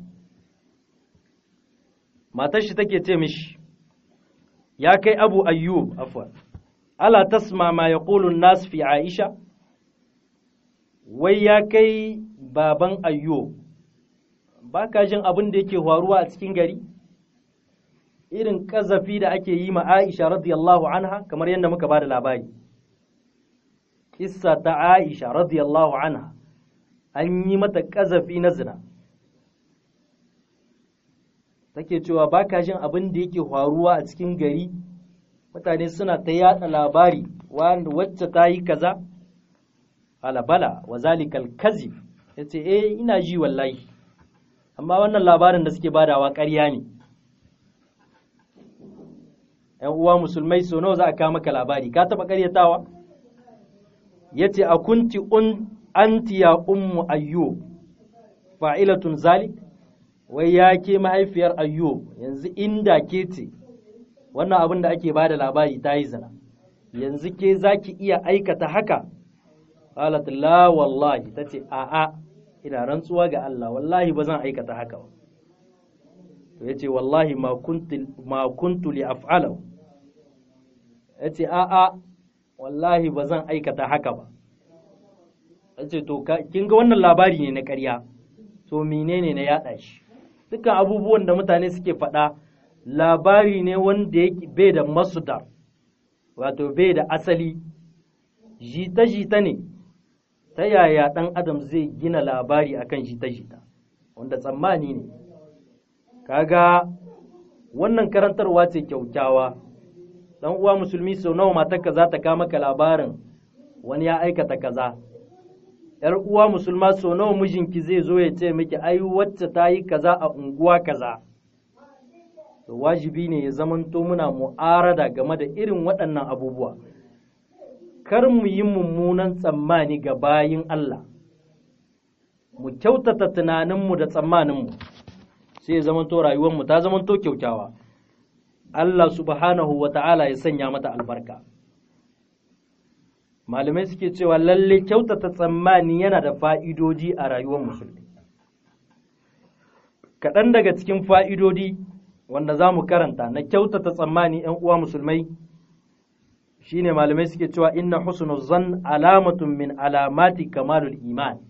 matar shi take ce mishi ya kai Abu Ayyub afwan ala tasma ma yaqulu an-nas fi Aisha wai ya kai baban Ayyub ba ka jin abin da yake faruwa a cikin gari irin ƙazafi da ake yi ma Aisha radiyallahu anha kamar yadda muka ba da labari kissa ta Aisha radiyallahu anha an yi mata ƙazafi na zina take cewa ba ka jin abin da yake faruwa a cikin gari mutane suna ta yada labari wacce ta yi kaza alabala wa zalikal kazif yace eh ina ji wallahi amma wannan labarin da suke badawa ƙarya ne ‘yan uwa musulmai so nawa za a kawo maka labari ka taɓa ƙaryatawa yace a kunti un anti ya ummu ayyub fa'ilatun zalik wai ya ke mahaifiyar ayyub yanzu inda ke ce wannan abin da ake bada labari ta yi zina yanzu ke za ki iya aikata haka qalat la wallahi tace a'a ina rantsuwa ga Allah wallahi ba zan aikata haka ba to yace wallahi ma kuntu ma kuntu li af'alahu yace a'a wallahi ba zan aikata haka ba yace to kin ga wannan labari ne na ƙarya to menene na yaɗa shi dukkan abubuwan da mutane suke faɗa labari ne wanda yake bai da masudar wato bai da asali jita-jita ne ta yaya ɗan adam zai gina labari akan jita-jita wanda tsammani ne kaga wannan karantarwa ce kyaukyawa dan uwa musulmi sau nawa matarka za ta kama ka labarin wani ya aikata kaza ‘yar uwa musulma sau nawa mijinki zai zo ya ce miki ai wacce ta yi kaza a unguwa kaza to wajibi ne ya zamanto muna mu'arada game da irin waɗannan abubuwa kar mu yi mummunan tsammani ga bayin Allah mu kyautata tunaninmu da tsammaninmu sai ya zamanto rayuwarmu ta zamanto kyaukyawa Allah subhanahu wa ta'ala ya sanya mata albarka malamai suke cewa lalle kyautata tsammani yana da fa'idodi a rayuwar musulmi kaɗan daga cikin fa'idodi wanda za mu karanta na kyautata tsammani ‘yan uwa musulmai shine malamai suke cewa inna husnu zan alamatun min alamati kamalul iman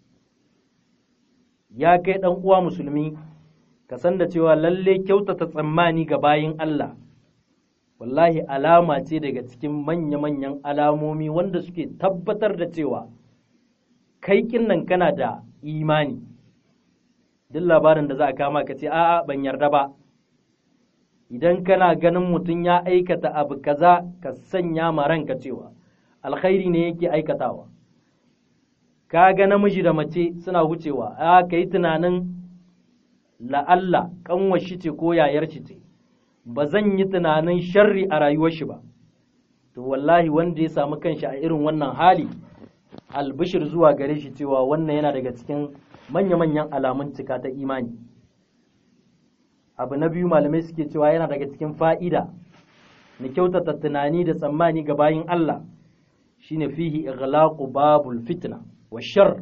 ya kai ɗan uwa musulmi ka san da cewa lalle kyautata tsammani ga bayin Allah wallahi alama ce daga cikin manya-manyan alamomi wanda suke tabbatar da cewa kai nan kana da imani duk labarin da za a kama ka ce a'a ban yarda ba idan kana ganin mutum ya aikata abu kaza ka sanya ma ranka cewa alkhairi ne yake aikatawa ka ga namiji da mace suna wucewa a ka yi tunanin la'alla kanwar shi ce ko yayar shi ce ba zan yi tunanin sharri a rayuwar shi ba to wallahi wanda ya samu kanshi a irin wannan hali albishir zuwa gare shi cewa wannan yana daga cikin manya-manyan alamun cika ta imani abu na biyu malamai suke cewa yana daga cikin fa'ida na kyautata tunani da tsammani ga bayin Allah shine fihi ighlaqu babul fitna wa shar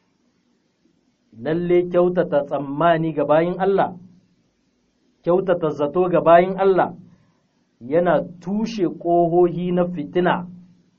lalle kyautata tsammani ga bayin Allah kyautata zato ga bayin Allah yana tushe ƙohohi na fitina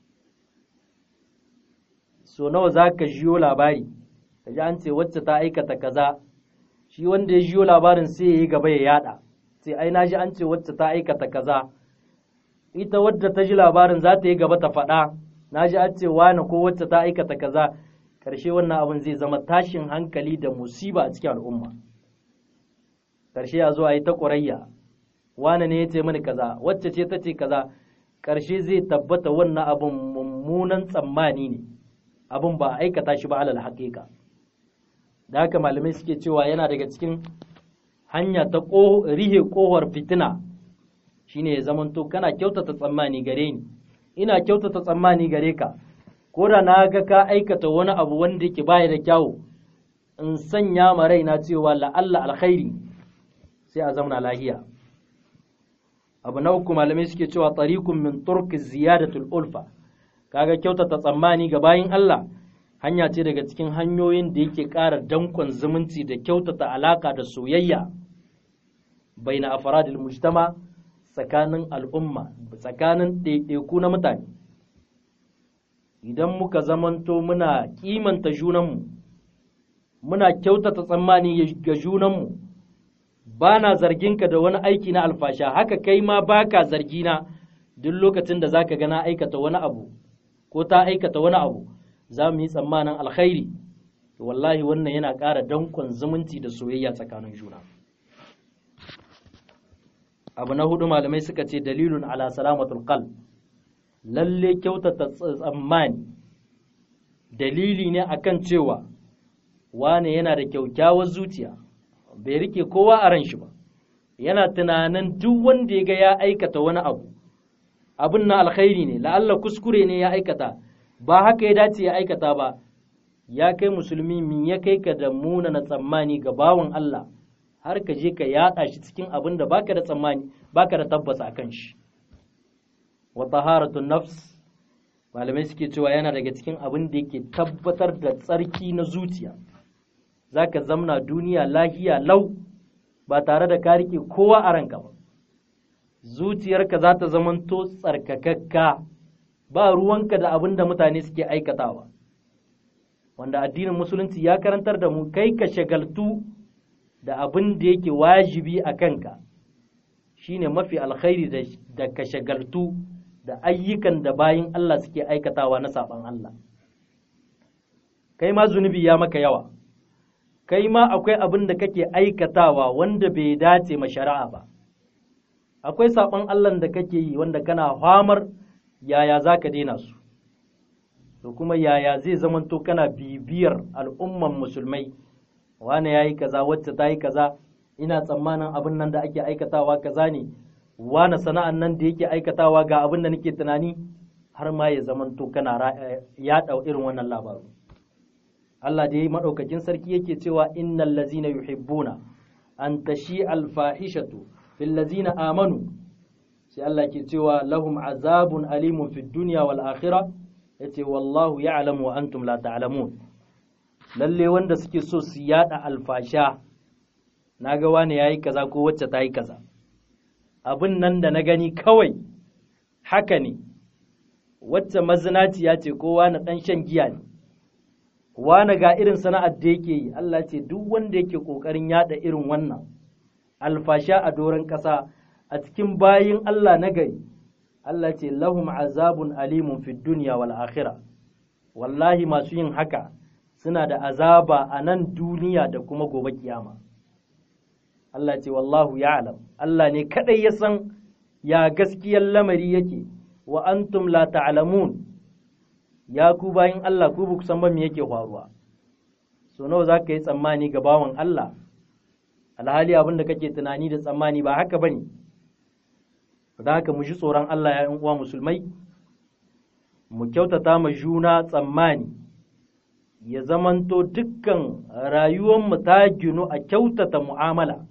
so nawa za ka jiyo labari ka ji an ce wacce ta aikata kaza shi wanda ya jiyo labarin sai ya yi gaba ya yada sai ai na ji an ce wacce ta aikata kaza ita wadda ta ji labarin za ta yi gaba ta faɗa na ji an ce wani ko wacce ta aikata kaza ƙarshe wannan abin zai zama tashin hankali da musiba a cikin al'umma ƙarshe ya zo a yi ta ƙurayya wane ne ya ce mini kaza wacce ce ta ce kaza ƙarshe zai tabbata wannan abin mummunan tsammani ne abin ba a aikata shi ba alal haƙiƙa da haka malamai suke cewa yana daga cikin hanya ta rihe ƙohar fitina shine ya zamanto kana kyautata tsammani gare ni ina kyautata tsammani gare ka ko da na ga ka aikata wani abu wanda yake baya da kyawu in sanya ma raina cewa la'alla alkhairi sai a zauna lahiya abu na uku malamai suke cewa tariqun min turki ziyadatul ulfa kaga kyautata tsammani ga bayin Allah hanya ce daga cikin hanyoyin da yake ƙara dankon zumunci da kyautata alaka da soyayya baina afradil mujtama tsakanin al'umma tsakanin ɗaiɗaiku na mutane idan muka zamanto muna kimanta junanmu muna kyautata tsammani ga junanmu ba na zarginka da wani aiki na alfasha haka kai ma ba ka zargina duk lokacin da za ka gana aikata wani abu ko ta aikata wani abu za mu yi tsammanin alkhairi wallahi wannan yana ƙara dankon zumunci da soyayya tsakanin juna abu na hudu malamai suka ce dalilun ala salamatul qalb lalle kyautata tsammani dalili ne akan cewa wane yana da kyaukyawar zuciya bai rike kowa a ran shi ba yana tunanin duk wanda ya ga ya aikata wani abu abin na alkhairi ne la'alla kuskure ne ya aikata ba haka ya dace ya aikata ba ya kai musulmi min ya kai ka da munana tsammani ga bawan Allah har ka je ka yaɗa shi cikin abin da baka da tsammani baka da tabbas akan shi wa taharatun nafs malamai suke cewa yana daga cikin abin da yake tabbatar da tsarki na zuciya zaka zamna duniya lahiya lau ba tare da ka rike kowa a ranka ba zuciyarka za ta zamanto tsarkakakka ba ruwanka da abin da mutane suke aikatawa wanda addinin musulunci ya karantar da mu kai ka shagaltu da abin da yake wajibi a kanka shine mafi alkhairi da ka shagaltu da ayyukan da bayin Allah suke aikatawa na saban Allah kai ma zunubi ya maka yawa kai ma akwai abin da kake aikatawa wanda bai dace ma shari'a ba akwai saban Allah da kake yi wanda kana famar yaya za ka daina su da kuma yaya zai zamanto kana bibiyar al'umman musulmai wane ya yi kaza wacce ta yi kaza ina tsammanin abin nan da ake aikatawa kaza ne wane sana'an nan da yake aikatawa ga abin da nake tunani har ma ya zamanto kana yaɗa irin wannan labaru Allah da ya yi maɗaukakin sarki yake cewa innal lazina yuhibbuna an tashi alfahishatu fil lazina amanu sai Allah ke cewa lahum azabun alimun fid dunya wal akhirah yace wallahu ya'lamu wa antum la ta'lamun lalle wanda suke so su yada alfasha naga wani yayi kaza ko wacce ta yi kaza abin nan da na gani kawai haka ne wacce mazinaciya ce ko wani dan shan giya ne wani ga irin sana'ar da yake yi Allah ce duk wanda yake kokarin yada irin wannan alfasha a doron ƙasa a cikin bayin Allah na gari Allah ce lahum azabun alimun fid dunya wal akhirah wallahi masu yin haka suna da azaba a nan duniya da kuma gobe kiyama Allah ce wallahu ya'lam Allah ne kadai ya san ya gaskiyar lamari yake wa antum la ta'lamun ya ku bayin Allah ku ba san ba me yake faruwa so nawa za ka yi tsammani ga bawan Allah alhali abin da kake tunani da tsammani ba haka bane da haka mu ji tsoron Allah ya uwa musulmai mu kyautata ma juna tsammani ya zamanto dukkan rayuwarmu ta ginu a kyautata mu'amala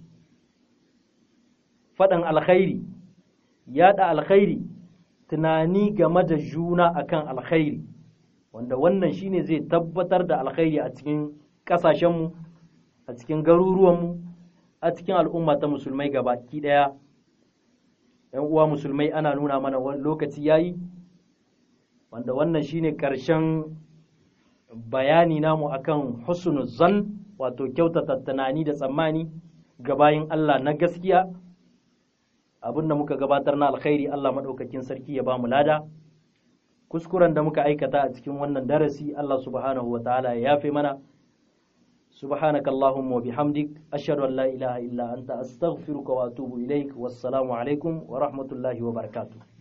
faɗin alkhairi yaɗa alkhairi tunani game da juna akan alkhairi wanda wannan shine zai tabbatar da alkhairi a cikin ƙasashenmu a cikin garuruwanmu a cikin al'umma ta musulmai gabaki ɗaya ‘yan uwa musulmai ana nuna mana lokaci yayi wanda wannan shine ƙarshen bayani namu akan husnul zan wato kyautata tunani da tsammani ga bayin Allah na gaskiya abinda muka gabatar na alkhairi Allah maɗaukakin sarki ya ba mu lada kuskuren da muka aikata a cikin wannan darasi Allah subhanahu wa ta'ala ya yafe mana سبحانك اللهم وبحمدك أشهد أن لا إله إلا أنت أستغفرك وأتوب إليك والسلام عليكم ورحمة الله وبركاته